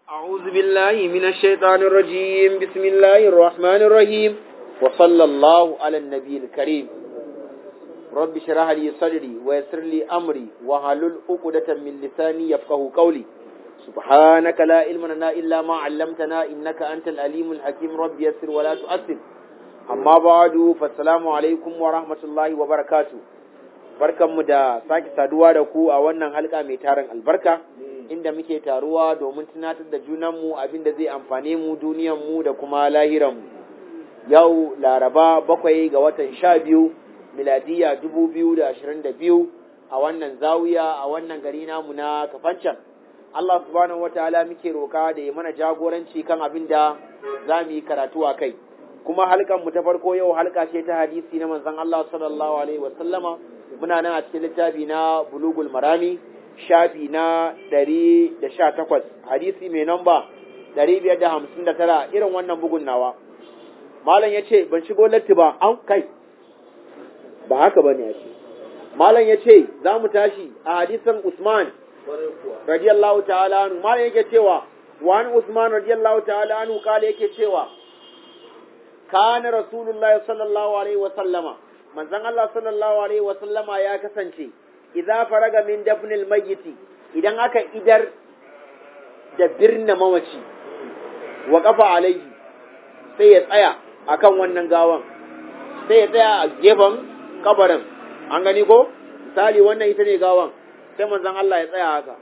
أعوذ بالله من الشيطان الرجيم بسم الله الرحمن الرحيم وصلى الله على النبي الكريم رب شرح لي صدري ويسر لي أمري وحلل عقدة من لساني يفقه قولي سبحانك لا علم لنا إلا ما علمتنا إنك أنت الأليم الحكيم رب يسر ولا تؤثر أما بعد فالسلام عليكم ورحمة الله وبركاته barkanmu da sake saduwa da ku a wannan halka mai tarin albarka inda muke taruwa domin tunatar da junanmu abin da zai amfane mu duniyanmu da kuma lahiranmu yau laraba bakwai ga watan sha biyu miladiya dubu biyu da ashirin da biyu a wannan zawiya a wannan gari namu na kafancan Allah subhanahu wa ta'ala muke roka da ya mana jagoranci kan abin da za mu yi karatu a kai kuma halkan mu ta farko yau halka ce ta hadisi na manzon Allah sallallahu alaihi wa sallama muna nan a cikin littafi na bulugul marami shafi na ɗari da sha takwas hadisi mai namba ɗari biyar da hamsin da tara irin wannan bugun nawa malam ya ce ban shigo latti ba an kai ba haka ba ne ya ce malam ya ce za mu tashi a hadisan usman radiyallahu ta'ala anu malam yake cewa wani usman radiyallahu ta'ala anu kala yake cewa kana rasulullahi sallallahu alaihi wa sallama manzon Allah sallallahu alaihi wa sallama ya kasance idza faraga min dafnil mayyiti idan aka idar da birna mamaci wa kafa alaihi sai ya tsaya akan wannan gawan sai ya tsaya a gefen kabarin an gani ko misali wannan ita ne gawan sai manzon Allah ya tsaya haka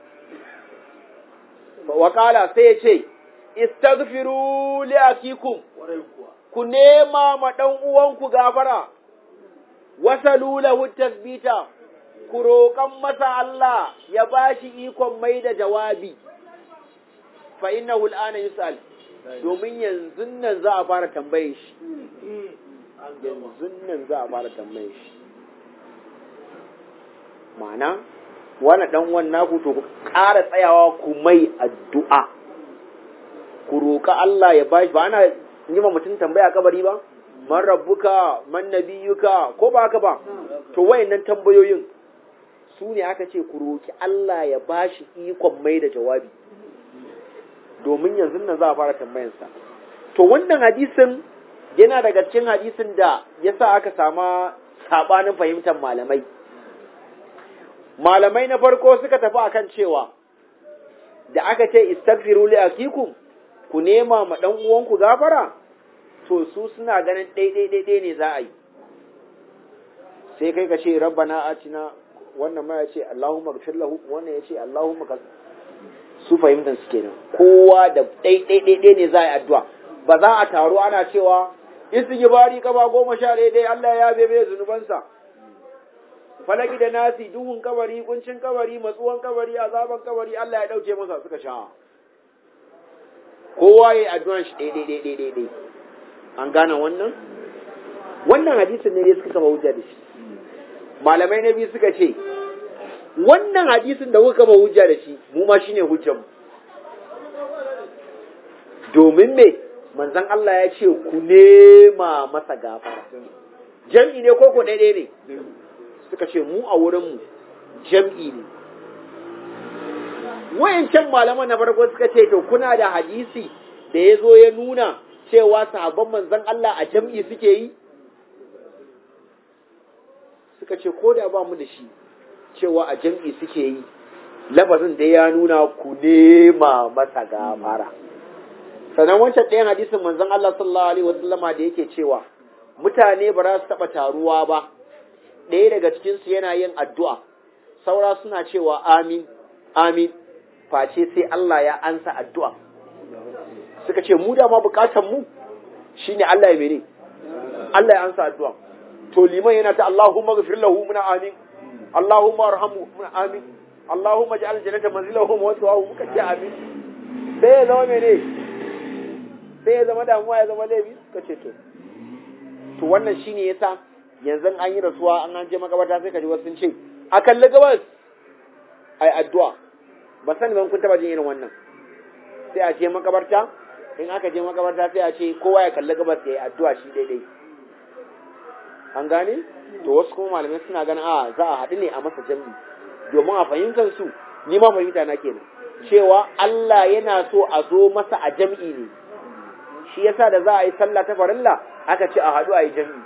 wa kala sai ya ce istaghfiru li akikum ku nema ma dan uwanku gafara wasalu lahu tasbita ku roƙan masa Allah ya bashi ikon mai da jawabi fa innahu al'ana yus'al domin yanzu nan za a fara tambaye shi yanzu nan za a fara tambaye shi ma'ana wani dan wannan ku to ku ƙara tsayawa ku mai addu'a ku roƙa Allah ya bashi ba ana yi ma mutum tambaya kabari ba man rabbuka man nabiyuka ko ba haka ba to wayannan tambayoyin su ne aka ce ku roki Allah ya bashi ikon mai da jawabi domin yanzu nan za a fara tambayansa to wannan hadisin yana daga cikin hadisin da yasa aka sama sabanin fahimtar malamai malamai na farko suka tafi akan cewa da aka ce istaghfiru li akikum ku nema ma dan uwanku gafara to su suna ganin ɗaiɗaiɗaiɗai ne za a yi sai kai ka ce rabbana atina wannan ma ya ce Allahumma gafir lahu wannan ya ce Allahumma ka su fahimtar su kenan kowa da ɗaiɗaiɗaiɗai ne za a yi addu'a ba za a taru ana cewa istighfari kaba goma sha ɗaya Allah ya bebe zunubansa falaki da nasi duhun kabari kuncin kabari matsuwan kabari azaban kabari Allah ya ɗauke masa suka sha kowa ya yi addu'an shi ɗaiɗaiɗaiɗaiɗai an gane wannan wannan hadisin ne suka kama hujja da shi malamai na biyu suka ce wannan hadisin da kuka kama hujja da shi mu ma shine hujjan domin me manzon Allah ya ce ku nema masa gafara jam'i ne ko ko daidai ne suka ce mu a wurin mu jam'i ne wayancan malaman na farko suka ce to kuna da hadisi da ya zo ya nuna cewa sahabban manzon Allah a jam'i suke yi? Suka ce, ko da ba mu da shi cewa a jam'i suke yi, lafazin da ya nuna ku nema masa gafara. Sannan wancan ɗayan hadisin manzon Allah sallallahu Alaihi wasallama da yake cewa, mutane ba za su taɓa taruwa ba, ɗaya daga cikinsu yana yin addu'a, saura suna cewa amin, amin, face sai Allah ya ansa addu'a. suka ce mu da ma bukatan mu shine Allah ya mene Allah ya ansa addu'a to liman yana ta Allahumma ghfir lahu muna amin Allahumma arhamhu muna amin Allahumma ja'al jannata manzilahu wa tawahu muka ce amin sai ya zama mene sai ya zama damuwa ya zama laifi suka ce to to wannan shine yasa yanzu an yi rasuwa an an je makabarta sai ka ji wasu sun ce a kalli gabas ai addu'a ba sani ban kun taba jin irin wannan sai a je makabarta in aka je makabarta sai a ce kowa ya kalli gabas ya yi addu'a shi daidai an gane to wasu kuma malamai suna ganin a za a haɗu ne a masa jam'i domin a fahimtar su ni ma fahimta na kenan cewa Allah yana so a zo masa a jam'i ne shi yasa da za a yi sallah ta farilla aka ce a haɗu a yi jam'i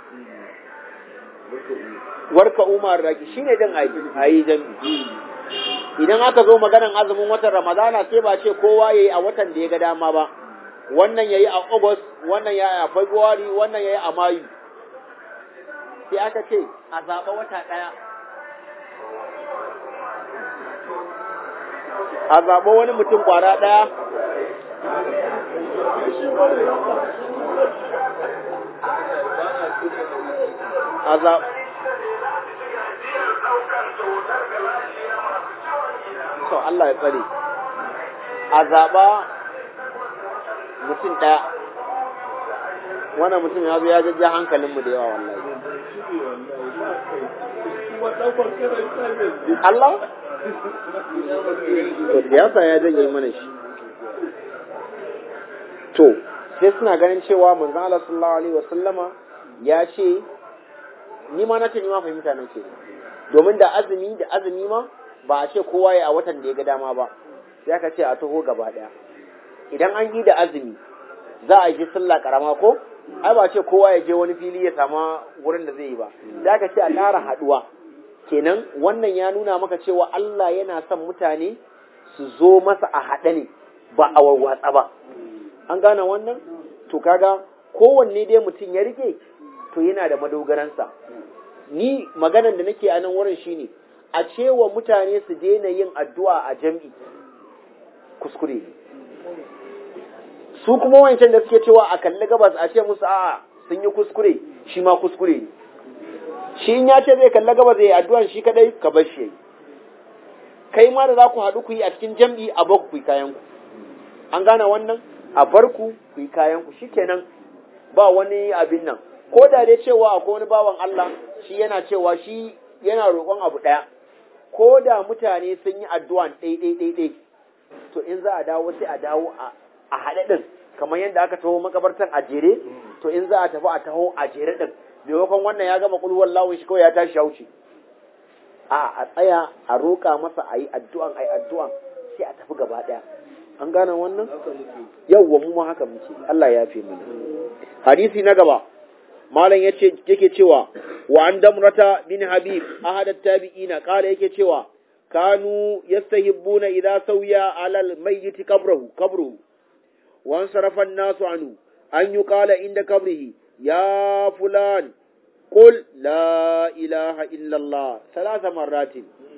warka umar raki shine dan a yi jam'i idan aka zo maganan azumin watan ramadana sai ba ce kowa yayi a watan da ya ga dama ba wannan yayi a august wannan yayi a february wannan yayi a mayu sai aka ce a zaɓa wata ɗaya a zaɓa wani mutum ƙwara ɗaya a zaɓa to Allah ya tsare a zaɓa mutum ɗaya wannan mutum ya zo ya jajja hankalinmu da yawa wallahi Allah to siyasa ya janye mana shi to sai suna ganin cewa manzon Allah sallallahu alaihi wasallama ya ce ni ma na ce ni ma fahimta nan ce domin da azumi da azumi ma ba a ce kowa ya a watan da ya ga dama ba sai aka ce a taho gaba daya idan an yi da azumi za a yi sallah karama ko ai ba ce kowa ya je wani fili ya sama wurin da zai yi ba sai aka ce a ƙara haɗuwa kenan wannan ya nuna maka cewa Allah yana son mutane su zo masa a haɗe ne ba a warwatsa ba an gane wannan to kaga kowanne dai mutum ya rike to yana da madogaransa ni maganan da nake a nan wurin shine a cewa mutane su daina yin addu'a a jam'i kuskure ne su kuma wancan da suke cewa a kalli gabas a ce musu a'a sun yi kuskure shi ma kuskure ne shi in ya ce zai kalli gabas zai yi addu'an shi kadai ka bar shi kai ma da za ku haɗu ku yi a cikin jam'i a baku ku yi kayan ku an gane wannan a bar ku ku yi kayan ku shikenan ba wani abin nan ko da dai cewa akwai wani bawan Allah shi yana cewa shi yana roƙon abu ɗaya ko da mutane sun yi addu'an ɗai ɗai ɗai ɗai to in za a dawo sai a dawo a haɗe ɗin kamar yadda aka taho makabartan a jere to in za a tafi a taho a jere ɗin maimakon wannan ya gama kulhuwar lawun shi kawai ya tashi ya wuce a a tsaya a roƙa masa a yi addu'an a yi addu'an sai a tafi gaba ɗaya an gane wannan yawwa mu ma haka muke Allah ya fi mana hadisi na gaba malam yace yake cewa wa an damrata bin habib ahad at-tabi'ina qala yake cewa kanu yastahibbuna idza sawiya ala al-mayyit qabrahu qabruhu wa ansarafa an-nasu anhu an yuqala inda qabrihi ya fulan قل لا إله إلا الله ثلاث مرات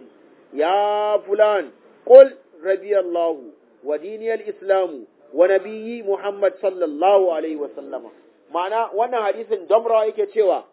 يا فلان قل ربي الله وديني الإسلام ونبي محمد صلى الله عليه وسلم ma'ana wannan hadisin damra yake cewa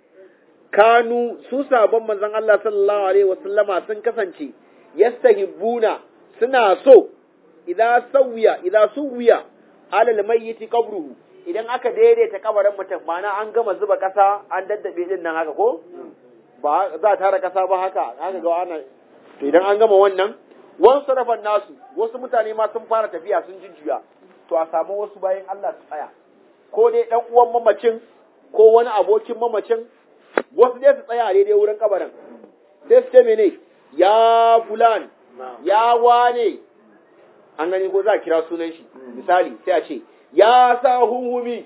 kanu su sabon manzon Allah sallallahu alaihi wasallama sun kasance yastahibbuna suna so idan sawiya idan suwiya alal mayyiti qabruhu idan aka daidaita kabarin mutum ma'ana an gama zuba kasa an daddabe din nan haka ko ba za a tara kasa ba haka haka ga ana to idan an gama wannan wasu sarrafan nasu wasu mutane ma sun fara tafiya sun jujjuya to a samu wasu bayan Allah su tsaya ko dai dan uwan mamacin ko wani abokin mamacin wasu dai su tsaya daidai wurin kabarin sai su ce mene ya fulan ya wane an gani ko za a kira sunan shi misali sai a ce ya sa hunhumi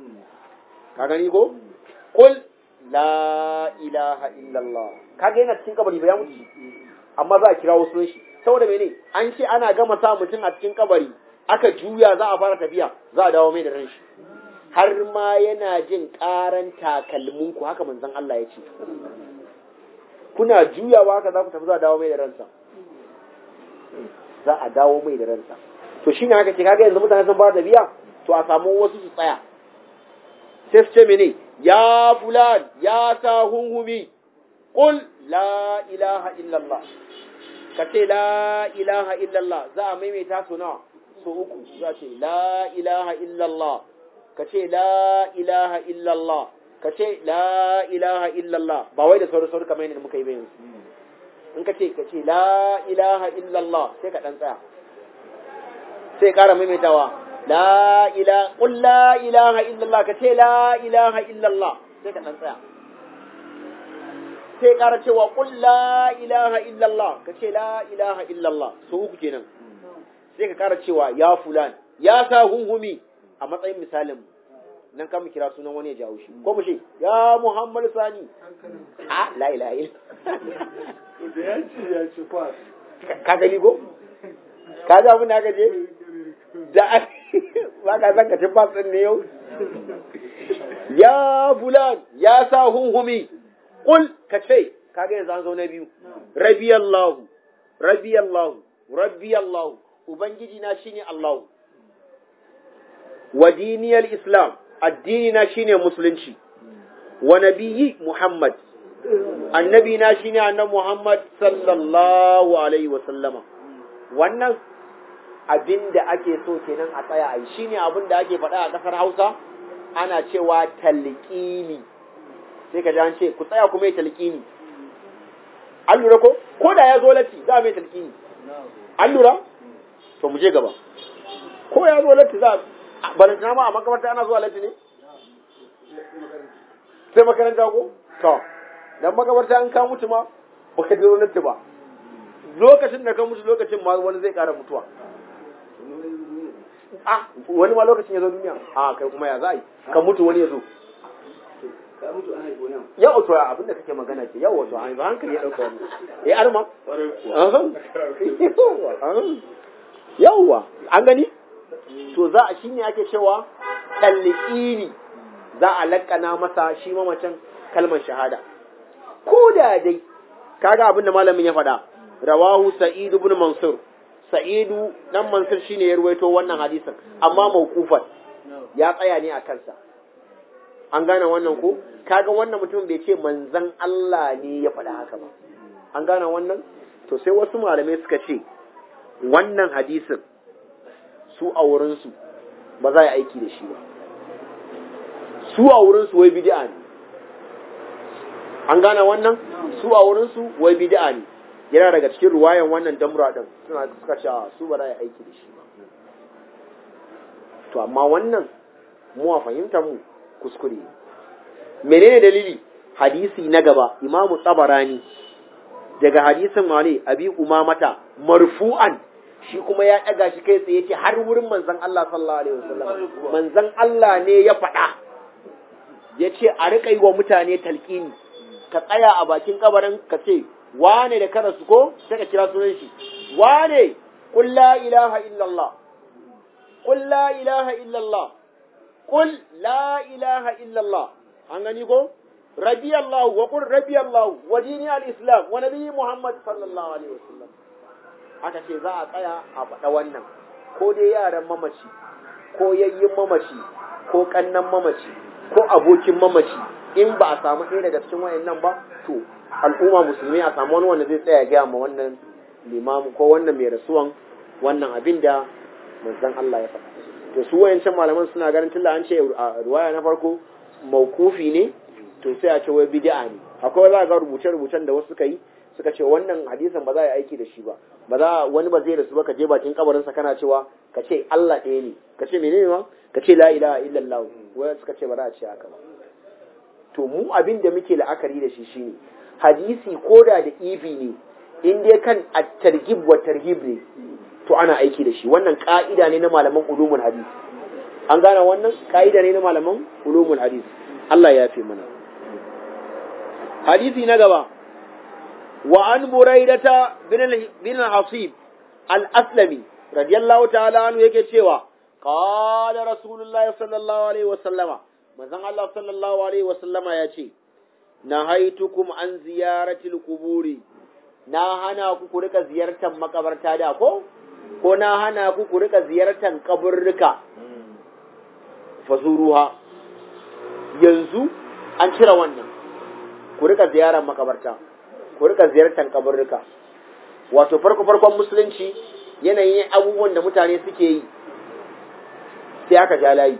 ka gani ko kul la ilaha illallah kaga yana cikin kabari ba ya mutu amma za a kira sunan shi saboda mene an ce ana gama sa mutum a cikin kabari aka juya za a fara tafiya za a dawo mai da ran shi har ma yana jin ƙaran takalminku haka manzon Allah ya ce kuna juyawa haka za ku tafi za a dawo mai da ransa za a dawo mai da ransa to shine haka ce kaga yanzu mutane sun fara tafiya to a samu wasu su tsaya sai su ce mene ya fulan ya ta hunhumi qul la ilaha illallah ka ce la ilaha illallah za a maimaita su nawa so uku za ce la ilaha illallah ka ce la ilaha illallah ka ce la ilaha illallah ba wai da sauri sauri kamar yadda muka yi bayan in ka ce ka ce la ilaha illallah sai ka dan tsaya sai ƙara maimaitawa la ilaha qul la ilaha illallah ka ce la ilaha illallah sai ka dan tsaya sai ƙara cewa qul la ilaha illallah ka ce la ilaha illallah so uku kenan sai ka kara cewa ya fulan ya sa hunhumi a matsayin misalin nan kan mu kira sunan wani ya jawo shi ko mu ce ya Muhammad Sani a la ilaha illa da ya ce ya ci kwas ka gani ko ka ga abin da aka je da ba ka san ka ci bas din ne yau ya fulan ya sa hunhumi kul ka ce ka ga yanzu an zo na biyu rabiyallahu rabiyallahu rabiyallahu ubangiji na shine Allah wa diniyal islam addini na shine musulunci wa nabiyyi muhammad annabi na shine annabi muhammad sallallahu alaihi wa sallama wannan abin da ake so kenan a tsaya a yi shine abin da ake faɗa a ƙasar hausa ana cewa talqini sai ka ji an ce ku tsaya kuma yi talqini an lura ko ko da ya zo latti za a mai talqini an lura to mu je gaba ko ya zo latti za a balantana ma a makamarta ana zuwa latti ne sai makaranta ko to dan makamarta an ka mutu ma baka je latti ba lokacin da ka mutu lokacin ma wani zai kara mutuwa a wani ma lokacin ya zo duniya a kai kuma ya za a yi ka mutu wani ya zo ka mutu an haifu nan yau to abin da kake magana ke yau wato an hankali ya dauka wani ya arma ƙwarai kuwa yawwa an gani to za a shine ake cewa talqini za a lakkana masa shi mamacin kalmar shahada ko da dai kaga abin da malamin ya faɗa rawahu sa'id ibn mansur sa'idu dan mansur shine ya ruwaito wannan hadisin amma mawqufan ya tsaya ne a kansa an gane wannan ko kaga wannan mutum bai ce manzon Allah ne ya faɗa haka ba an gane wannan to sai wasu malamai suka ce wannan hadisin su a wurinsu ba za a yi aiki da shi ba su a wurinsu wai bid'a ne an gane wannan su a wurinsu wai bid'a ne yana daga cikin ruwayan wannan damra din suna suka ce su ba za a yi aiki da shi ba to amma wannan mu a fahimtar mu kuskure ne menene dalili hadisi na gaba imamu tsabarani daga hadisin wale abi umamata marfu'an shi kuma ya ɗaga shi kai tsaye ce har wurin manzon Allah sallallahu alaihi wasallam manzon Allah ne ya faɗa ya ce a riƙa yi wa mutane talƙini ka tsaya a bakin kabarin ka ce wane da kara su ko sai ka kira sunan shi wane qul la ilaha illallah qul la ilaha illallah qul la ilaha illallah an gani ko radiyallahu wa qul radiyallahu wa dini al-islam wa nabi muhammad sallallahu alaihi wasallam aka ce za a tsaya a faɗa wannan ko dai yaran mamaci ko yayyin mamaci ko kannan mamaci ko abokin mamaci in ba a samu ɗaya daga cikin wayannan ba to al'umma musulmi a samu wani wanda zai tsaya gaya ma wannan limamu ko wannan mai rasuwan wannan abin da manzon Allah ya faɗa to su wayancan malaman suna ganin tunda an ce a ruwaya na farko maukufi ne to sai a ce wai bid'a ne akwai za ga rubuce-rubucen da wasu suka yi suka ce wannan hadisin ba za a yi aiki da shi ba ba za wani ba zai rasu ba ka je bakin kabarinsa kana cewa ka ce Allah ɗaya ne ka ce menene ma ka ce la ilaha illallah wai suka ce ba za a ce haka ba to mu abin da muke la'akari da shi shine hadisi koda da ifi ne in dai kan at-targhib wa tarhib ne to ana aiki da shi wannan ka'ida ne na malaman ulumul hadis an gane wannan ka'ida ne na malaman ulumul hadis Allah ya fi mana hadisi na gaba وعن بريدة بن الحصيب الأسلمي رضي الله تعالى عنه yake cewa قال رسول الله صلى الله عليه وسلم manzon Allah sallallahu alaihi wasallama ya ce nahaitukum an ziyaratil quburi na hana ku ku rika ziyartar makabarta da ko ko na hana ku ku rika ziyartar kaburruka fazuruha yanzu an cire wannan ku rika ziyarar makabarta ku rika ziyartar kaburruka wato farko farkon musulunci yanayin abubuwan da mutane suke yi sai aka ja layi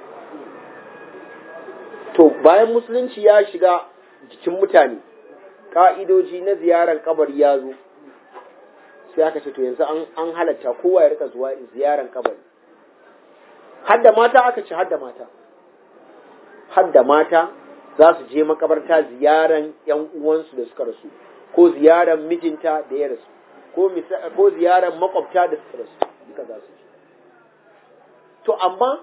to bayan musulunci ya shiga jikin mutane ka'idoji na ziyarar kabari ya zo sai aka ce to yanzu an halatta kowa ya rika zuwa ziyarar kabari hadda mata aka ce hadda mata hadda mata za su je makabarta ziyaran yan uwansu da suka rasu ko ziyaran mijinta da ya rasu ko ziyaran makwabta da suka rasu duka za su ji to amma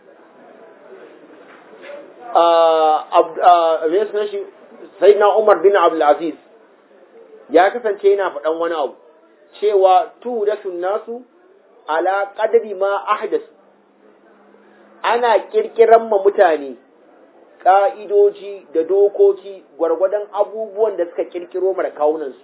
me sunan shi sai na Umar bin Abdulaziz ya kasance yana faɗan wani abu cewa tu da nasu ala qadri ma ahdasu ana kirkiran ma mutane ƙa'idoji da dokoki gwargwadon abubuwan da suka kirkiro mara kawunansu.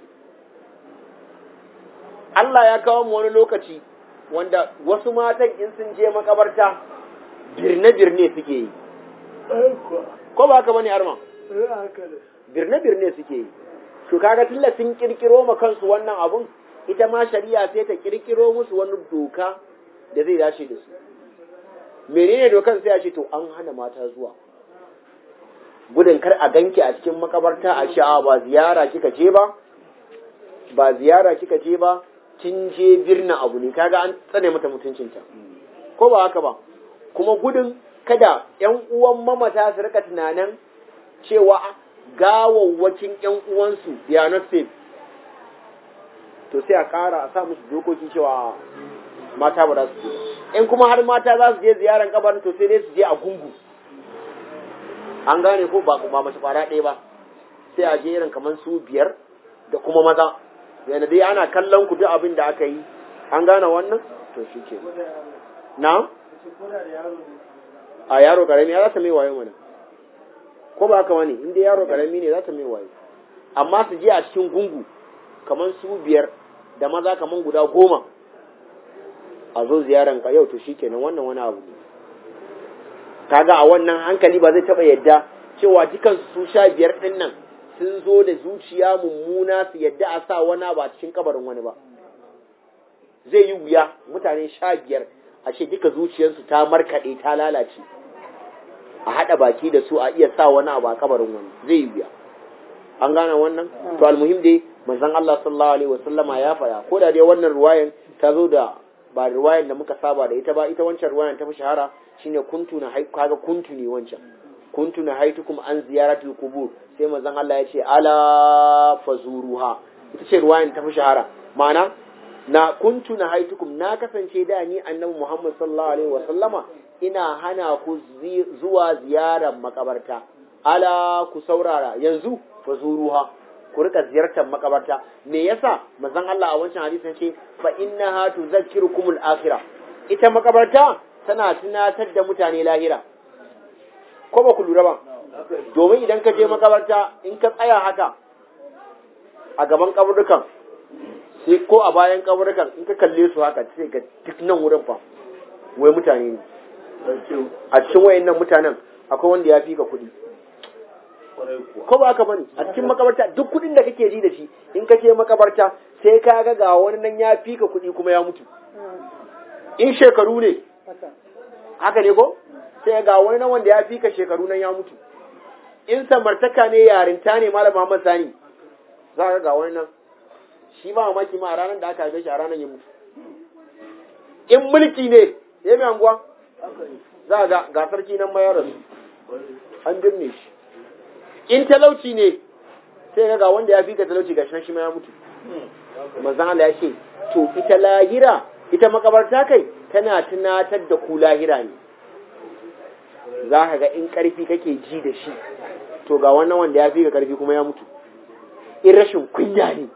Allah ya kawo mu wani lokaci wanda wasu matan in sun je makabarta birne-birne suke yi. Ko ba haka bane arma? Birne-birne suke yi. To kaga tilla sun kirkiro ma kansu wannan abun, ita ma shari'a sai ta kirkiro musu wani doka da zai dace da su. menene dokan sai a ce to an hana mata zuwa gudun kar a ganki a cikin makabarta a sha'a ba ziyara kika je ba ba ziyara kika je ba kin je birna abu ne kaga an tsane mata mutuncinta ko ba haka ba kuma gudun kada yan uwan mamata su rika tunanin cewa gawawwakin yan uwansu they are not safe to sai a kara a sa musu dokoki cewa mata ba za su je in kuma har mata za su je ziyaran kabarin to sai dai su je a gungu an gane ko ba ba mace kwara ɗaya ba sai a je irin kamar su biyar da kuma maza yana dai ana kallon ku duk abin da aka yi an gane wannan to shi ke na a yaro karami ya za ta mai wayo mana ko ba haka wani inda yaro karami ne za ta mai wayo amma su je a cikin gungu kamar su biyar da maza kamar guda goma a zo ziyaran ka yau to shikenan wannan wani abu ne kaga a wannan hankali ba zai taba yadda cewa dukan su sha biyar din nan sun zo da zuciya mummuna su yadda a sa wani ba cikin kabarin wani ba zai yi wuya mutane sha biyar a ce duka zuciyarsu ta markaɗe ta lalace a haɗa baki da su a iya sa wani abu a kabarin wani zai yi wuya an gane wannan to almuhim dai manzon Allah sallallahu alaihi wasallama ya faɗa ko da dai wannan ruwayan ta zo da ba ruwayan da muka saba da ita ba ita wancan ruwayan ta fi shahara shine kuntu na haiku kaga kuntu ne wancan kuntu na haitukum an ziyaratul qubur sai manzon Allah ya ce ala fazuruha ita ce ruwayan ta fi shahara ma'ana na kuntu na haitukum na kasance da ni annabi Muhammad sallallahu alaihi wa sallama ina hana ku zuwa ziyarar makabarta ala ku saurara yanzu fazuruha ku rika ziyartar makabarta me yasa manzon Allah a wancan hadisin ce fa innaha tuzakkirukumul akhirah ita makabarta tana tunatar da mutane lahira ko ba ku lura ba domin idan ka je makabarta in ka tsaya haka a gaban kaburukan sai ko a bayan kaburukan in ka kalle su haka sai ga duk nan wurin fa wai mutane ne a cikin wayannan mutanen akwai wanda ya fi ka kuɗi ko ba haka bane a cikin makabarta duk kuɗin da kake ji da shi in ka je makabarta sai ka ga ga wani nan ya fi ka kuɗi kuma ya mutu in shekaru ne haka ne ko sai ga wani nan wanda ya fi ka shekaru nan ya mutu in samartaka ne yarinta ne malam Muhammad Sani za ka ga wani nan shi ba mamaki ma a ranar da aka haife shi a ranar ya mutu in mulki ne ya mai anguwa za ga ga sarki nan ma ya rasu an birne shi in talauci ne sai ga wanda ya fi ka talauci ga shi ma ya mutu manzon Allah ya ce to ita lahira ita makabarta kai tana tunatar da ku lahira ne za ka ga in karfi kake ji da shi to ga wannan wanda ya fi ka karfi kuma ya mutu in rashin kunya ne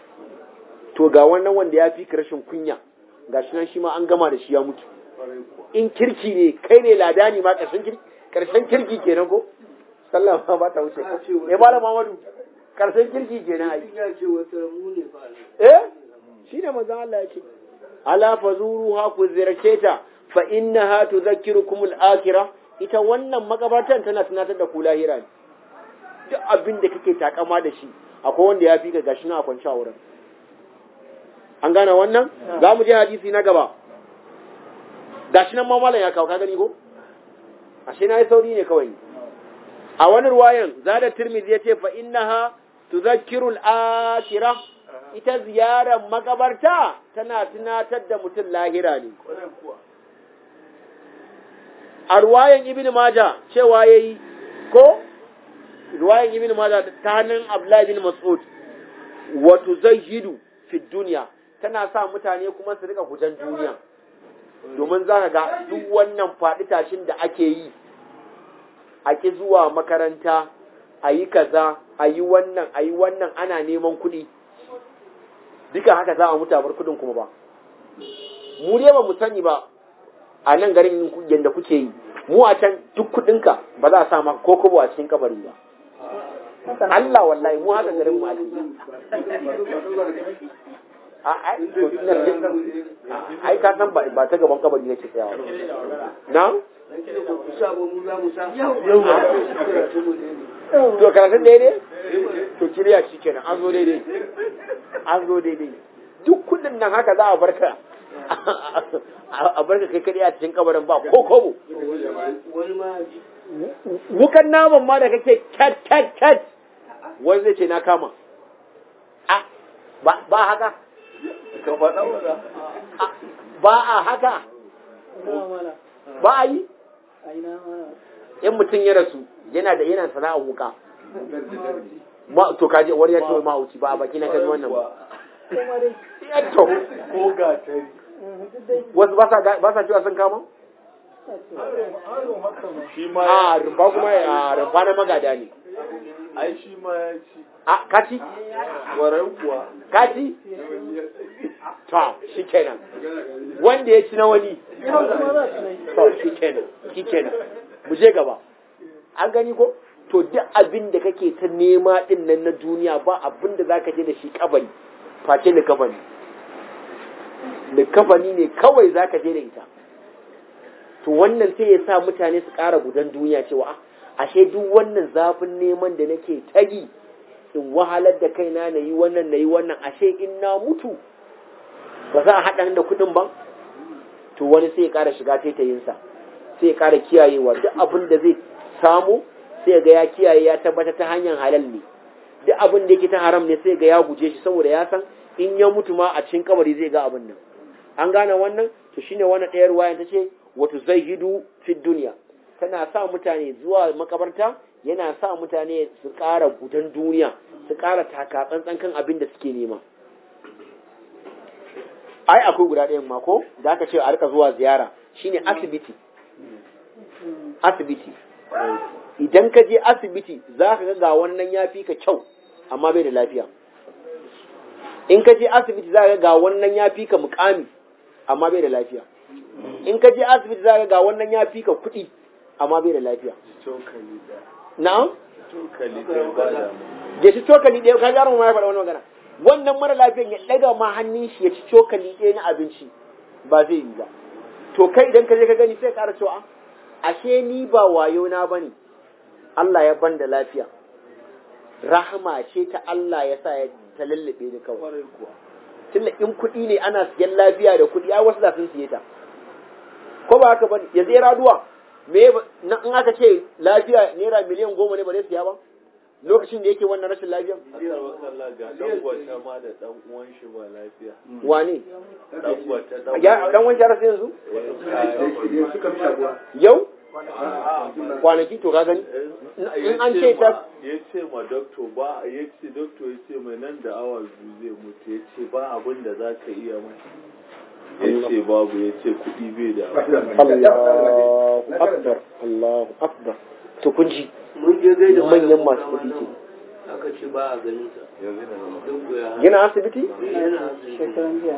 to ga wannan wanda ya fi ka rashin kunya ga shi nan shi ma an gama da shi ya mutu in kirki ne kai ne ladani ma ƙarshen kirki ƙarshen kirki kenan ko sallah ma ba ta wuce ko eh malam Muhammadu ƙarshen kirki kenan ai ya ce wata mu ne ba eh shine manzon Allah ya ce ala fazuruha ku ziyarce ta fa innaha tudhakkirukum al-akhirah ita wannan makabartan tana tunatar da ku lahira ne duk abin da kake takama da shi akwai wanda ya fi ka gashi na kwanci a wurin an gane wannan za mu je hadisi na gaba gashi nan mamalan ya kawo ka gani ko ashe na yi sauri ne kawai a wani ruwayan zada tirmidhi ya ce fa innaha tudhakkiru al-akhirah ita ziyarar makabarta tana tunatar da mutum lahira ne a ruwayan ibn maja cewa yayi ko ruwayan ibn maja ta hannun abdullahi bin mas'ud wa tuzayyidu fi dunya tana sa mutane kuma su rika gujan duniya domin za ka ga duk wannan faɗi tashin da ake yi a ki zuwa makaranta a yi kaza a yi wannan a yi wannan ana neman kuɗi duka haka za a mutu a bar kuɗin kuma ba mu dai ba mu sani ba a nan garin yadda kuke yi mu a can duk kuɗinka ba za a sa maka ko kobo a cikin kabari ba Allah wallahi mu haka garin mu ake a ai to ina ai ka san ba ba ta gaban kabari nake tsayawa na to karatun daidai to kiriya shi kenan an zo daidai an zo daidai duk kullum nan haka za a barka a barka kai kadai a cikin kabarin ba ko kobo wukan naman ma da kake cat cat cat wani zai ce na kama a ba haka ba a haka ba a yi in mutum ya rasu yana da yana sana'ar wuka ma to kaje wani ya ce ma wuci ba a baki na kaji wannan ba to ko gatari wasu ba sa ba sa cewa sun kama shi ma a rumfa kuma a rumfa na magada ne ai shi ma ya ci a kaci warai kuwa kaci to shi kenan wanda ya ci na wani to shi kenan shi kenan mu je gaba an gani ko to duk abin da kake ta nema din nan na duniya ba abin da zaka je da shi kabari face likafani likafani ne kawai zaka je da ita to wannan sai ya sa mutane su ƙara gudan duniya cewa "Ah, ashe duk wannan zafin neman da nake tagi in wahalar da kaina na yi wannan na yi wannan ashe in na mutu ba za a haɗa da kuɗin ba to wani sai ya ƙara shiga taitayinsa sai ya ƙara kiyayewa duk abin da zai samu sai ga ya kiyaye ya tabbata ta hanyar halal ne duk abin da yake ta haram ne sai ga ya guje shi saboda ya san in ya mutu ma a cikin kabari zai ga abin nan an gane wannan to shine wannan ɗayar wayan ta ce wato zaihidu fi duniya tana sa mutane zuwa makabarta yana sa mutane su ƙara gudan duniya su ƙara taka tsantsan kan abin da suke nema ai akwai guda ɗayan mako da aka ce a rika zuwa ziyara shine asibiti asibiti idan ka je asibiti za ka ga wannan ya fi ka kyau amma bai da lafiya in ka je asibiti za ka ga wannan ya fi ka mukami amma bai da lafiya in ka je asibiti za ka ga wannan ya fi ka kuɗi amma bai da lafiya cokali da na'am cokali da ba da ya ci cokali ɗaya ka jarum ma ya faɗa wani magana wannan mara lafiyan ya ɗaga ma hannun shi ya ci cokali ɗaya na abinci ba zai yi ba to kai idan ka je ka gani sai ka ƙara cewa ashe ni ba wayo na bane Allah ya ban da lafiya rahama ce ta Allah ya sa ya ta lallabe ni kawai kwarai kuwa tunda in kuɗi ne ana siyan lafiya da kuɗi ai wasu da sun siye ta ko ba haka bane ya zai raduwa me ba- na in aka ce lafiya naira miliyan goma ne ba zai siya ba lokacin da yake wannan rashin lafiyan akar wakalla ga dan gwata ma da dan uwan shi ba lafiya wane dan gwata dan ya dan wani rasu yanzu suka fi shaguwa yau kwanaki to ka gani in an ce ta ya ce ma doktor ba ya ce doktor ya ce mai nan da awa biyu zai mutu ya ce ba abin da za ka iya mai ya ce babu ya ce kuɗi bai da Allahu akbar Allahu akbar to kun ji mun je gaida manyan malamin masu mu kuɗi nan, aka ce ba a ganin sa duk ya yana asibiti yana asibiti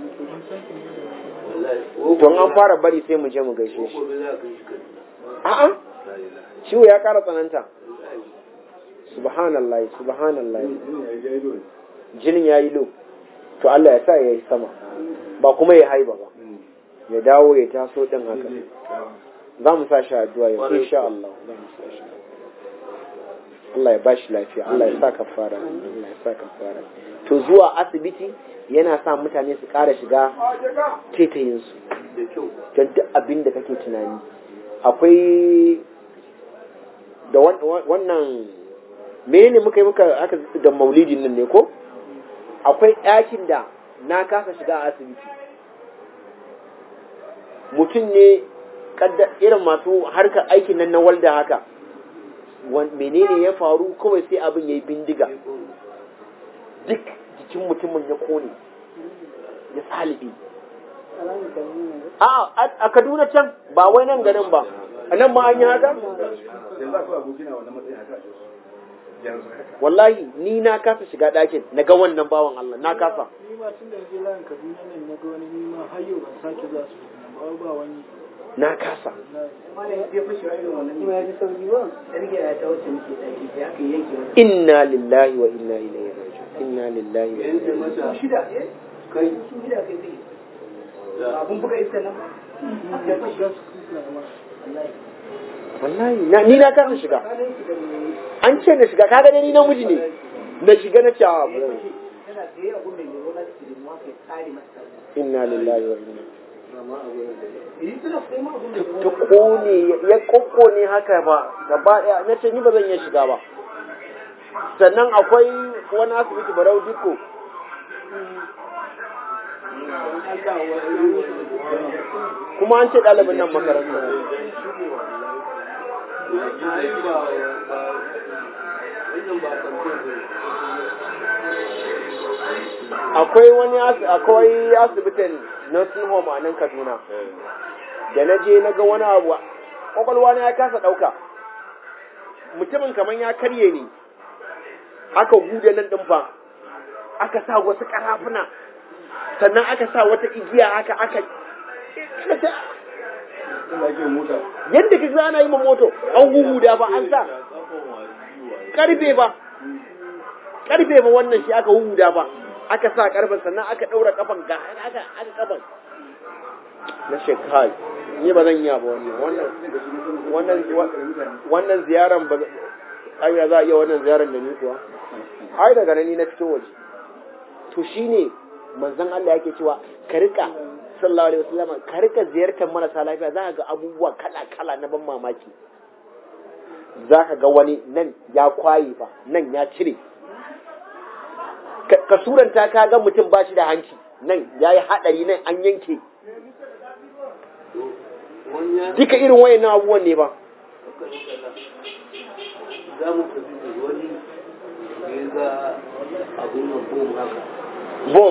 wallahi to in an fara bari sai mu je mu gaishe ko shi gobe za ka yi shi kaduna a'a ciwo ya ƙara tsananta subhanallah subhanallah jinin ya yi lo to Allah ya sa ya yi sama ba kuma ya haiba ba ya dawo ya taso din haka za mu sa shi addu'a yau insha Allah za mu sa shi Allah ya bashi lafiya Allah ya sa kafara Allah ya sa kafara to zuwa asibiti yana sa mutane su ƙara shiga tetayinsu da kyau don duk abin da kake tunani akwai da wan- wan- wannan menene muka yi muka aka da maulidin nan ne ko akwai ɗakin da na kasa shiga a asibiti mutum ne kadda irin masu harkar aikin nan na walda haka wan- menene ya faru kawai sai abin ya yi bindiga duk jikin mutumin ya kone ya salibe a a Kaduna can ba wai nan garin ba a nan ma an yi haka yanzu akwai abokina wannan matsayin haka a Jos. yanzu haka wallahi ni na kasa shiga ɗakin na ga wannan bawan Allah na kasa ni ma tun da je layin Kaduna nan na ga wani nima har yau ban sake zuwa su ba ba wani na kasa inna lillahi wa inna ilaihi raji'un inna lillahi wa inna ilaihi raji'un shida kai abun buga iska nan wallahi na ni na kasa shiga an ce na shiga kaga dai ni namiji ne na shiga na ce a inna lillahi wa inna ta kone ya kokkone haka ba gaba daya na ce ni ba zan iya shiga ba sannan akwai wani asibiti barau diko kuma an ce ɗalibin nan makaranta akwai wani asi- akwai asibitin nursing home a nan kaduna da na je na ga wani abu kwakwalwa na ya kasa ɗauka mutumin kamar ya karye ne aka huda nan ɗin fa aka sa wasu ƙarafuna sannan aka sa wata igiya aka aka Ina ake mota. yadda ka ana yi ma moto an huhuda ba an sa karfe ba karfe ba wannan shi aka huhuda ba aka sa karfen sannan aka ɗaura kafan ga aka aka kafan na shekai ni ba zan yi ba wannan wannan wannan wannan ziyaran ba ai za a iya wannan ziyaran da ni kuwa ai daga nan ni na fito waje to shine manzon Allah yake cewa ka rika sallallahu alaihi wasallam ka rika ziyartar marasa lafiya za ka ga abubuwa kala kala na ban mamaki za ka ga wani nan ya kwaye fa nan ya cire ka ka suranta ka ga mutum ba shi da hanci nan ya yi haɗari nan an yanke wani ya duka irin wayannan abubuwan ne ba za mu tafi da wani da ya ga abun nan bom haka bom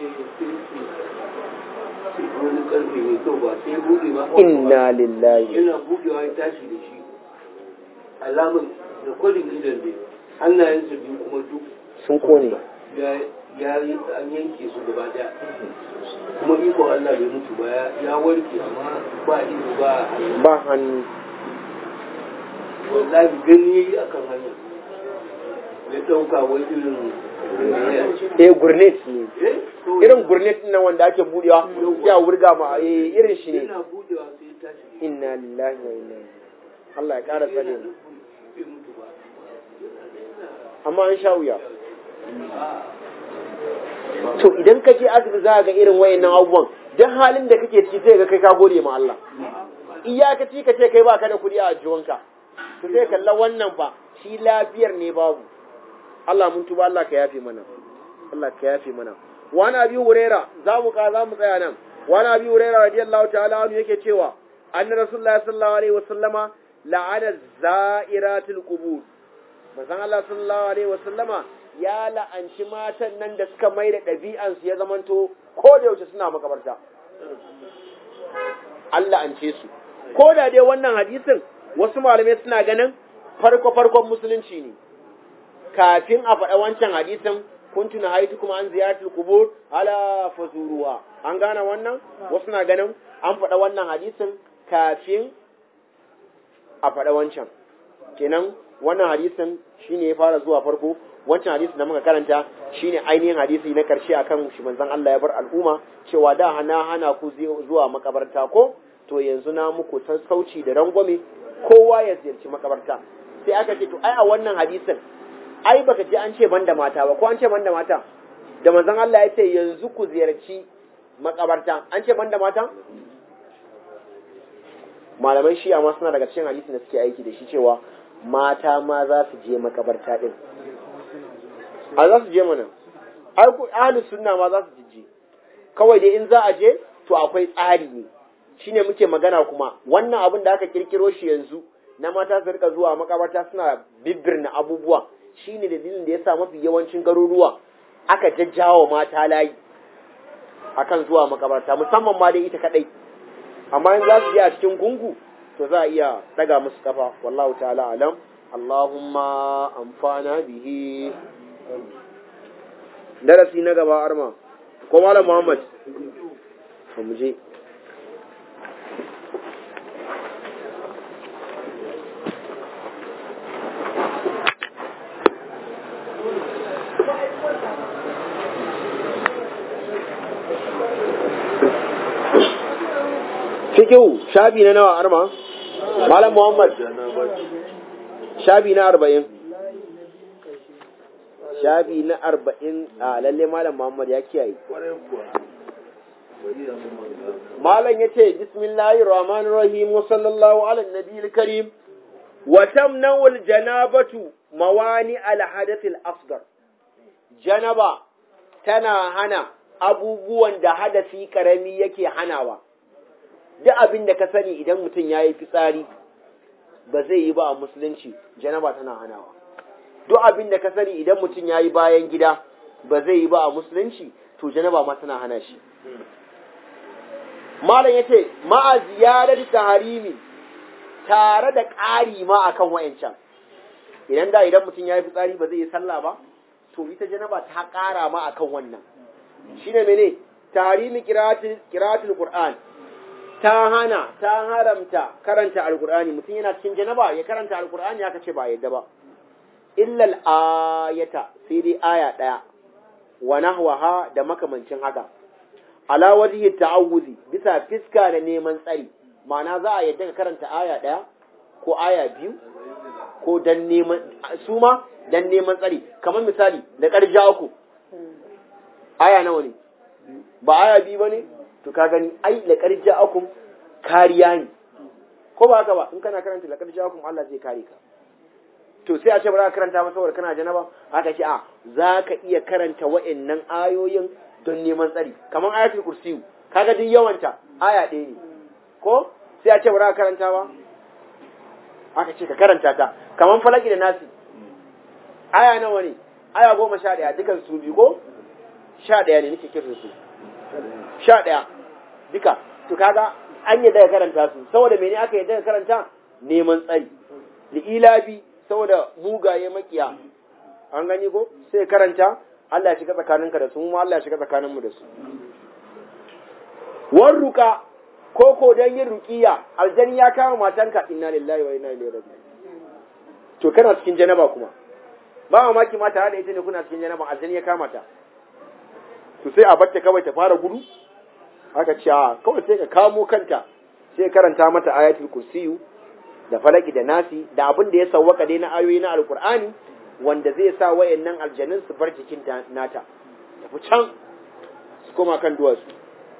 wani karfe mai kyau ba sai buɗe ba inna lillahi yana buɗewa ya tashi da shi alamar da kwalin gidan ne hannayensa biyu kuma duk sun kone ya ya yi an yanke su gaba daya kuma ikon Allah bai mutu ba ya- ya warke amma ba ido ba ba hannu wallahi gani yayi akan hanya ya dauka wai irin eh gurnet ne eh to irin gurnet nan wanda ake budewa ya wurga ma eh irin shi ne yana budewa sai ya tashi inna lillahi wa inna ilaihi Allah ya ƙara tsare mu bai mutu ba amma an sha wuya to idan ka je asibiti za ka ga irin wayannan abubuwan duk halin da kake ciki sai ga kai ka gode ma Allah iyakaci ka ce kai baka da kuɗi a jiwonka to sai kalla wannan fa shi lafiyar ne babu Allah mun tuba Allah ka yafe mana Allah ka yafe mana wani abi huraira za mu ka za mu tsaya nan wani abi huraira radiyallahu ta'ala anhu yake cewa anna rasulullahi sallallahu alaihi wasallama la'ana za'iratul qubur manzon Allah sallallahu alaihi wasallama ya la'anci matan nan da suka mai da ɗabi'ansu ya zamanto ko da yaushe suna makabarta Allah an ce su ko da dai wannan hadisin wasu malamai suna ganin farko farkon musulunci ne kafin a faɗa wancan hadisin kuntu na haitu kuma an ziyartul kubur ala fazuruha an gane wannan wasu na ganin an faɗa wannan hadisin kafin a faɗa wancan kenan wannan hadisin shine ya fara zuwa farko wancan hadisi da muka karanta shine ainihin hadisi na karshe akan shi manzon Allah ya bar al'umma cewa da hana hana ku zuwa makabarta ko to yanzu na muku sassauci da rangwame kowa ya ziyarci makabarta sai aka ce to ai a wannan hadisin ai baka ji an ce banda mata ba ko an ce banda mata da manzon Allah ya ce yanzu ku ziyarci makabarta an ce banda mata malamai shi amma suna daga cikin hadisin da suke aiki da shi cewa mata ma za su je makabarta din a za su je mana ai ku ahlus sunna ma za su je kawai dai in za a je to akwai tsari ne shine muke magana kuma wannan abin da aka kirkiro shi yanzu na mata su rika zuwa makabarta suna bibbirna abubuwa shine dalilin da yasa mafi yawancin garuruwa aka jajjawa mata layi akan zuwa makabarta musamman ma dai ita kadai amma in za su je a cikin gungu to za a iya daga musu kafa wallahu ta'ala alam Allahumma amfana bihi darasi na gaba arma ko malam Muhammad to mu je fikihu shabi na nawa arma malam Muhammad shabi na arba'in shabi na arba'in a lalle malam Muhammad ya kiyaye malam ya ce bismillahir rahmanir rahim wa sallallahu ala nabiyil karim wa tamna'u al janabatu mawani al hadath al asghar janaba tana hana abubuwan da hadasi karami yake hanawa duk abin da ka sani idan mutum ya yi fitsari ba zai yi ba a musulunci janaba tana hanawa duk abin da ka sani idan mutum ya yi bayan gida ba zai yi ba a musulunci to janaba ma tana hana shi malam ya ce ma'a ziyarar taharimi tare da ƙari ma akan wa'ancan idan da idan mutum ya yi fitsari ba zai yi sallah ba to ita janaba ta ƙara ma akan wannan shine mene taharimi kiratul qur'an ta hana ta haramta karanta alkur'ani mutum yana cikin janaba ya karanta alkur'ani aka ce ba yadda ba illal ayata sai dai aya daya wa nahwaha da makamancin haka ala wajhi ta'awuzi bisa fiska da neman tsari ma'ana za a yadda ka karanta aya daya ko aya biyu ko dan neman su ma dan neman tsari kamar misali da karja uku aya nawa ne ba aya biyu bane to ka gani ai laqad ja'akum kariya ne ko ba haka ba in kana karanta laqad ja'akum Allah zai kare ka to sai a ce ba za ka karanta ba saboda kana janaba haka ce a za ka iya karanta wa'annan ayoyin don neman tsari kamar ayatul kursiyu kaga duk yawanta aya ɗaya ne ko sai a ce ba za ka karanta ba haka ce ka karanta ta kamar falaki da nasi aya nawa ne aya goma sha ɗaya dukan su biyu ko sha ɗaya ne nake kiran su sha ɗaya duka to kaga an yadda ka karanta su saboda mene aka yadda ka karanta neman tsari da ilabi saboda mugaye makiya an gani ko sai karanta Allah ya shiga tsakaninka da su mu Allah ya shiga tsakaninmu da su warruka ko ko dan yin ruqiya aljani ya kama matanka inna lillahi wa inna ilaihi raji'un to kana cikin janaba kuma ba mamaki ma tare da ita ne kuna cikin janaba aljani ya kama ta to sai a batta kawai ta fara gudu haka ce kawai sai ka kamo kanta sai karanta mata ayatul kursiyu da falaki da nasi da abin da ya sawwaka dai na ayoyi na alkur'ani wanda zai sa wayannan aljanun su bar jikin nata tafi can su koma kan duwatsu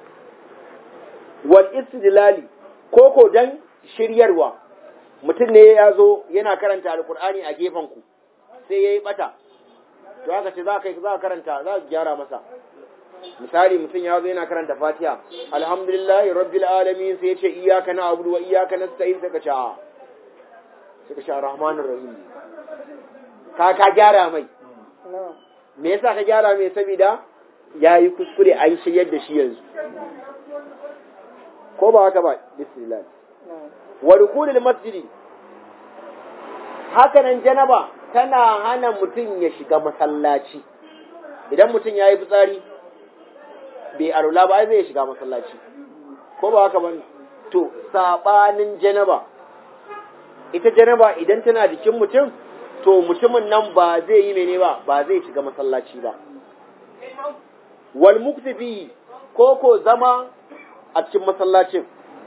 wal istidlali koko dan shiryarwa mutum ne ya zo yana karanta alkur'ani a gefen ku sai yayi bata to haka ce za ka za ka karanta za ka gyara masa misali mutum ya zo yana karanta fatiha alhamdulillahi rabbil alamin sai ya ce iyyaka na'budu wa iyyaka nasta'in sai ka ce a sai ka ce rahmanir rahim ka ka gyara mai me yasa ka gyara mai saboda yayi kuskure an shiryar da shi yanzu ko ba haka ba bismillah wa dukulul masjidi hakanan janaba tana hana mutum ya shiga masallaci idan mutum ya yi fitsari bai arula ba zai shiga masallaci ko ba haka ba to sabanin janaba ita janaba idan tana jikin mutum to mutumin nan ba zai yi mene ba ba zai shiga masallaci ba wal muktafi ko ko zama a cikin masallacin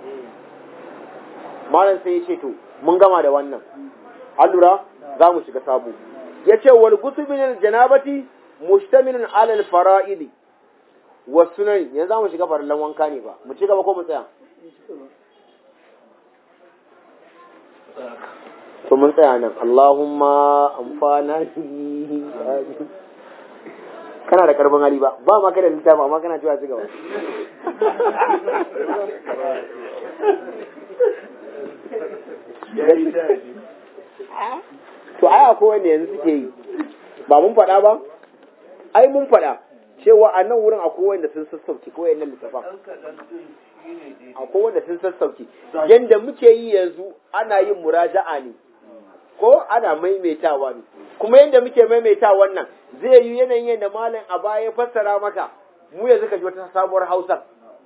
malam sai ya ce to mun gama da wannan allura za mu shiga sabo ya ce wal gusumin janabati mustamilun alal fara'idi wa sunan yanzu za mu shiga farallan wanka ne ba mu ci gaba ko mu tsaya to mun tsaya nan Allahumma amfana bihi kana da karban hali ba ba ma kada littafi amma kana cewa ci gaba to ai akwai wanda yanzu suke yi ba mun faɗa ba ai mun faɗa cewa a nan wurin akwai wanda sun sassauki ko wayannan littafan ɗan kaɗan ɗin shi ne daidai akwai wanda sun sassauki yanda muke yi yanzu ana yin muraja'a ne ko ana maimaitawa ne kuma yanda muke maimaitawa nan zai yi yanayin yadda malam a baya ya fassara maka mu yanzu ka ji wata sabuwar hausa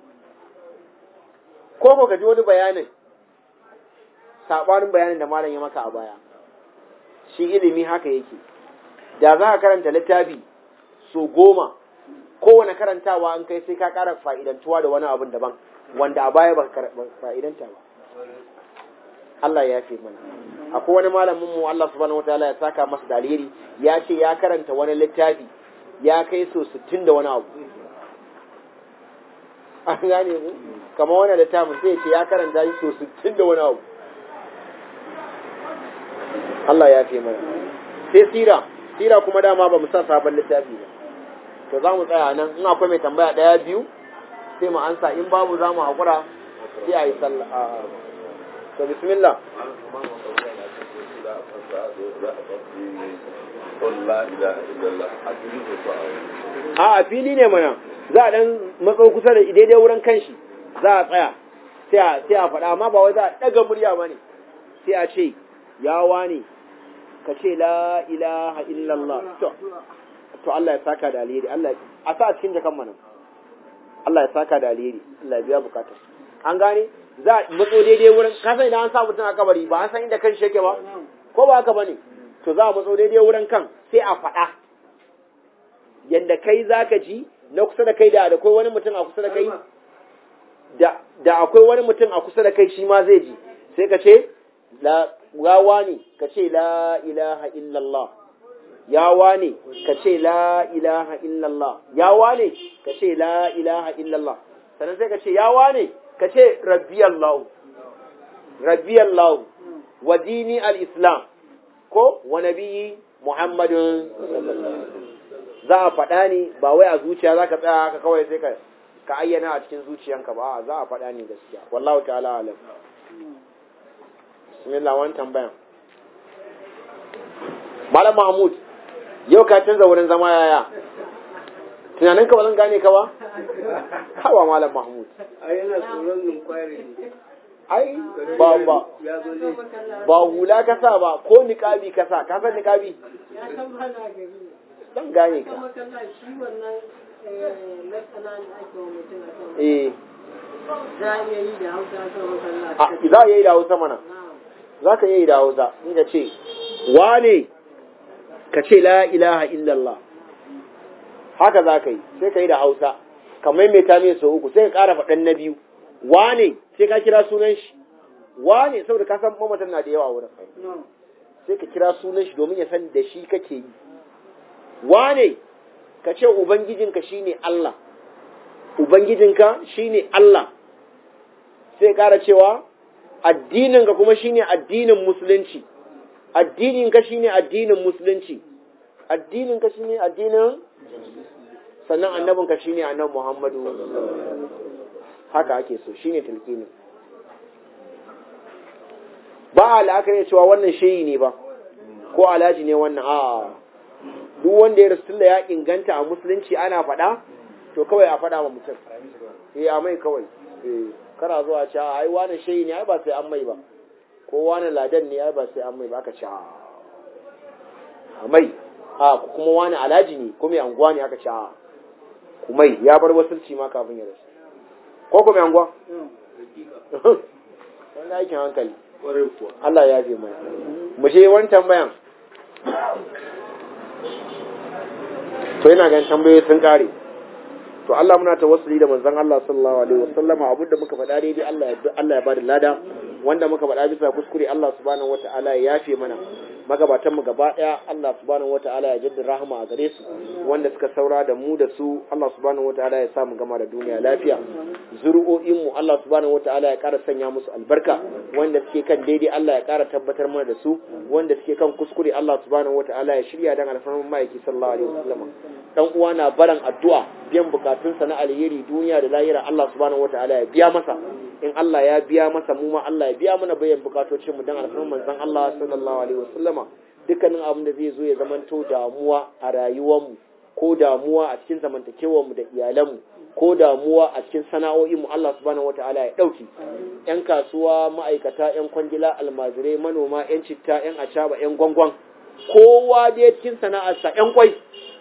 ko ko ka ji wani bayanin sabanin bayanin da malam ya maka a baya shi ilimi haka yake da za ka karanta littafi so goma kowane karantawa an kai sai ka ƙara fa'idantuwa da wani abin daban wanda a baya ba ka fa'idanta ba Allah ya fi mana akwai wani malamin mu Allah subhanahu wataala ya saka masa da alheri ya ce ya karanta wani littafi ya kai so 60 da wani abu an gane ku kamar wani littafin sai ya ce ya karanta shi so 60 da wani abu Allah ya fi mana sai sira sira kuma dama ba mu sa sabon littafi ba to za mu tsaya nan in akwai mai tambaya ɗaya biyu sai mu ansa in babu za mu haƙura sai a yi sallah to bismillah a a fili ne mana za a dan matso kusa da daidai wurin kanshi za a tsaya sai a sai a faɗa amma ba wai za a ɗaga murya ba ne sai a ce ya wane ka ce la ilaha illallah to to Allah ya saka da alheri Allah a sa a cikin jakan mana Allah ya saka da alheri Allah ya biya bukatar an gane za a matso daidai wurin ka san idan an sa mutum a kabari ba an san inda kan shi yake ba ko ba haka bane to za a matso daidai wurin kan sai a faɗa yanda kai zaka ji na kusa da kai da akwai wani mutum a kusa da kai da da akwai wani mutum a kusa da kai shi ma zai ji sai ka ce la gawa ne ka ce la ilaha illallah ya wane ka ce la ilaha illallah ya wane ka ce la ilaha illallah sannan sai ka ce ya wane ka ce rabbi Allah rabbi Allah wa dini al-islam ko wa nabiyyi muhammadun za a faɗa ne ba wai a zuciya za ka tsaya ka kawai sai ka ka ayyana a cikin zuciyanka ba za a faɗa ne gaskiya wallahu ta'ala alam bismillah wani tambayan malam mahmud yau ka canza wurin zama yaya tunanin ka ba zan gane ka ba hawa malam mahmud a yana tsoron inquiry ne ai ba ba ya zo ne ba hula ka sa ba ko niqabi ka sa ka san niqabi ya san ba na gari dan gane ka kuma kalla shi wannan latsana da ake wa mutum a kan eh za a iya yi da hausa a kan makalla a za a yi da Hausa mana za ka yi da Hausa ni ka ce wane ka ce la ilaha illallah haka za ka yi sai ka yi da Hausa ka maimaita mai sau uku sai ka ƙara faɗan na biyu wane sai ka kira sunan shi wane saboda ka san mamatan na da yawa wurin sai ka kira sunan shi domin ya san da shi kake yi wane ka ce ubangijinka shine Allah ubangijinka shine Allah sai ƙara cewa addininka kuma shine addinin musulunci addininka shine addinin musulunci addininka shine addinin sannan annabinka shine annabi Muhammadu haka ake so shine tilkinin ba a la'akari cewa wannan shehi ne ba ko alhaji ne wannan a duk wanda ya rasu da ya inganta a musulunci ana faɗa to kawai a faɗa wa mutum eh a mai kawai eh kana zuwa ce ai wani shehi ne ai ba sai an mai ba ko wani ladan ne ai ba sai an mai ba aka ce a mai a kuma wani alhaji ne ko mai anguwa ne aka ce a kumai ya bar wasulci ma kafin ya rasu ko ko mai anguwa wani aikin hankali kwarai kuwa Allah ya fi mana mu je wani tambayan to yana ganin tambayoyi sun kare to Allah muna tawassuli da manzon Allah sallallahu alaihi wasallama abinda muka faɗa daidai Allah ya Allah ya bada lada wanda muka faɗa bisa kuskure Allah subhanahu wataala ya yafe mana magabatan mu gaba daya Allah subhanahu wataala ya jaddada rahama a gare su wanda suka saura da mu da su Allah subhanahu wataala ya sa mu gama da duniya lafiya zuri'o'in mu Allah subhanahu wataala ya ƙara sanya musu albarka wanda suke kan daidai Allah ya ƙara tabbatar mana da su wanda suke kan kuskure Allah subhanahu wataala ya shirya dan alfarman ma'aiki sallallahu alaihi wasallam dan uwa na baran addu'a biyan bukatunsa na alheri duniya da lahira Allah subhanahu wataala ya biya masa in Allah ya biya masa mu ma Allah ya biya mana bayan bukatocin mu dan alfarman manzon Allah sallallahu alaihi wasallama dukkanin abin da zai zo ya zamanto damuwa a rayuwar mu ko damuwa a cikin zamantakewar mu da iyalanmu ko damuwa a cikin sana'o'inmu Allah subhanahu wata'ala ya dauki yan kasuwa ma'aikata yan kwangila almajirai manoma yan citta yan acaba yan gwangwan kowa dai cikin sana'arsa yan kwai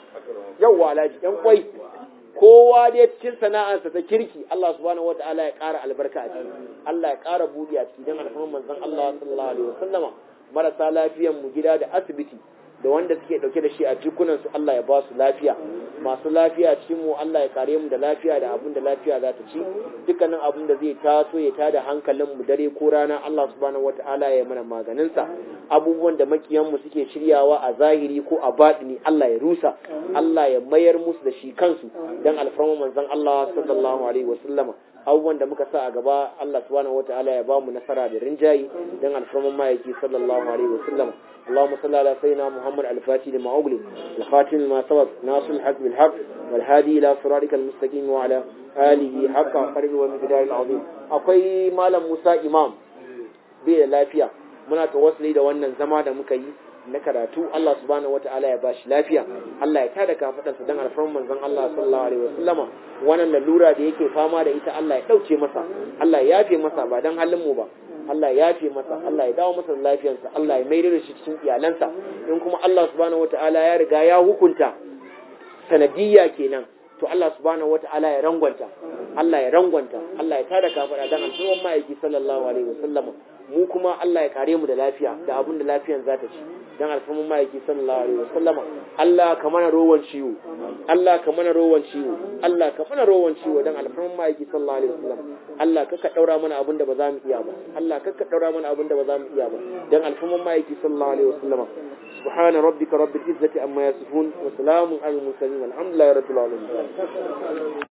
yawwa alhaji yan kwai kowa dai cikin sana'arsa ta kirki Allah subhanahu wata'ala ya ƙara albarka a ciki Allah ya ƙara buɗi a ciki don alfarman manzon Allah sallallahu alaihi wasallama marasa lafiyan mu gida da asibiti da wanda suke dauke da shi a jikunan su Allah ya ba su lafiya masu lafiya cikin mu Allah ya kare mu da lafiya da abin da lafiya za ta ci dukkanin abin da zai taso ya tada hankalin mu dare ko rana Allah subhanahu wataala ya mana maganin sa abubuwan da makiyan mu suke shiryawa a zahiri ko a batini Allah ya rusa Allah ya mayar musu da shi kansu dan alfarma manzon Allah sallallahu alaihi wasallama abubuwan da muka sa a gaba Allah subhanahu wataala ya bamu nasara da rinjayi dan alfarman mayaki sallallahu alaihi wasallam اللهم صل على سيدنا محمد الفاتح لما أغلق الخاتم لما سبق ناصر الحق بالحق والهادي إلى صراطك المستقيم وعلى آله حق قرب ومقدار العظيم أقوي مالا موسى إمام بي lafiya muna tawassuli da wannan zama da muka yi na karatu Allah subhanahu wata'ala ya bashi lafiya Allah ya tada kafadarsa dan alfarman manzon Allah sallallahu alaihi wasallama wannan lalura da yake fama da ita Allah ya dauke masa Allah ya yafe masa ba dan halin mu ba Allah ya yafe masa Allah ya dawo masa da lafiyarsa Allah ya maida da shi cikin iyalansa in kuma Allah subhanahu wata'ala ya riga ya hukunta sanadiyya kenan to Allah subhanahu wata'ala ya rangwanta Allah ya rangwanta Allah ya tada kafada dan alfarman ma'aiki sallallahu alaihi wasallama mu kuma Allah ya kare mu da lafiya da abin da lafiyan za ta ci dan alfamin ma'aiki sallallahu alaihi wasallama Allah ka mana rowan ciwo Allah ka mana rowan ciwo Allah ka mana rowan ciwo dan alfamin ma'aiki sallallahu alaihi wasallam Allah ka ka daura mana abin da ba za mu iya ba Allah ka ka daura mana abin da ba za mu iya ba dan alfamin ma'aiki sallallahu alaihi wasallama سبحان ربك رب العزة عما يصفون وسلام على المرسلين والحمد لله رب العالمين